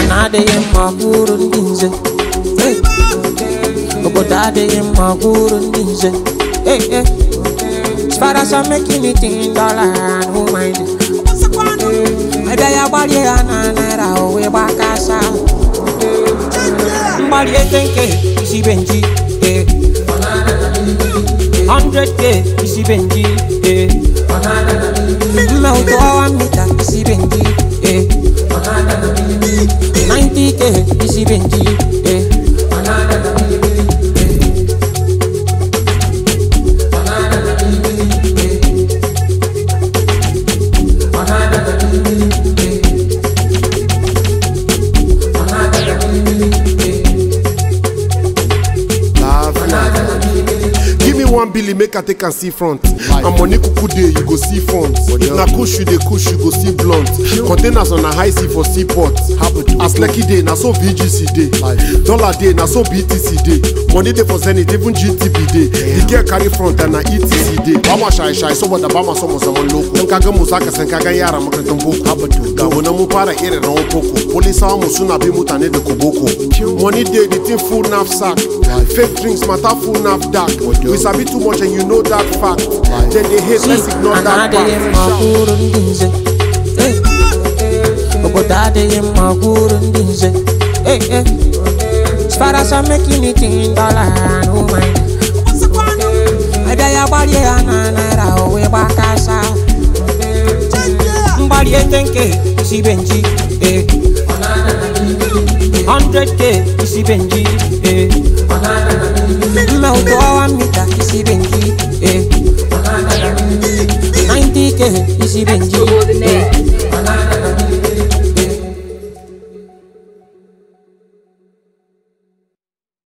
ana adịghị mma kwuru ndị nze Hey. obodo adịghị mma kwuru ndị nze Hey, hey. As far as I'm making it in dollar, I don't mind it. Ebe ya gbalie ya na naira o wee gbakasa mgbali eke nke isi benji eh. 100k isi benji eh. mme ụtụ ọwa mita isi benji eh. 90k isi benji eh. Give me one billy, make I take and see front. And money kuku day, you go see funds. Na kush you dey kush, you go see blunt. Containers on a high sea for seaport. As lucky day, na so VGC day. Dollar day, na so BTC day. Money day for Zenith, even GTB day. The girl carry front and na ETC day. Bama shy shy, saboda bama so mu zaman loko. In kaga mu zaka san kaga yara makarantar boko. Ga mu na mun fara irin rawan koko. Polisawa mu suna bi mutane da koboko. Money day, the thing full knapsack. Fake drinks matter full dark. We sabi too much and you know that fact. Then they hate, let's ignore ana that adịghị mma fact. kwuru ndị nze Hey. obodo adịghị mma kwuru ndị nze Hey, hey. As far as I'm making it in dollar, I don't mind it. Ebe ya gbalie ya na naira o wee gbakasa mgbali eke nke isi benji eh. 100k isi benji eh. mme ụtụ ọwa mita isi benji eh. 90k isi benji eh.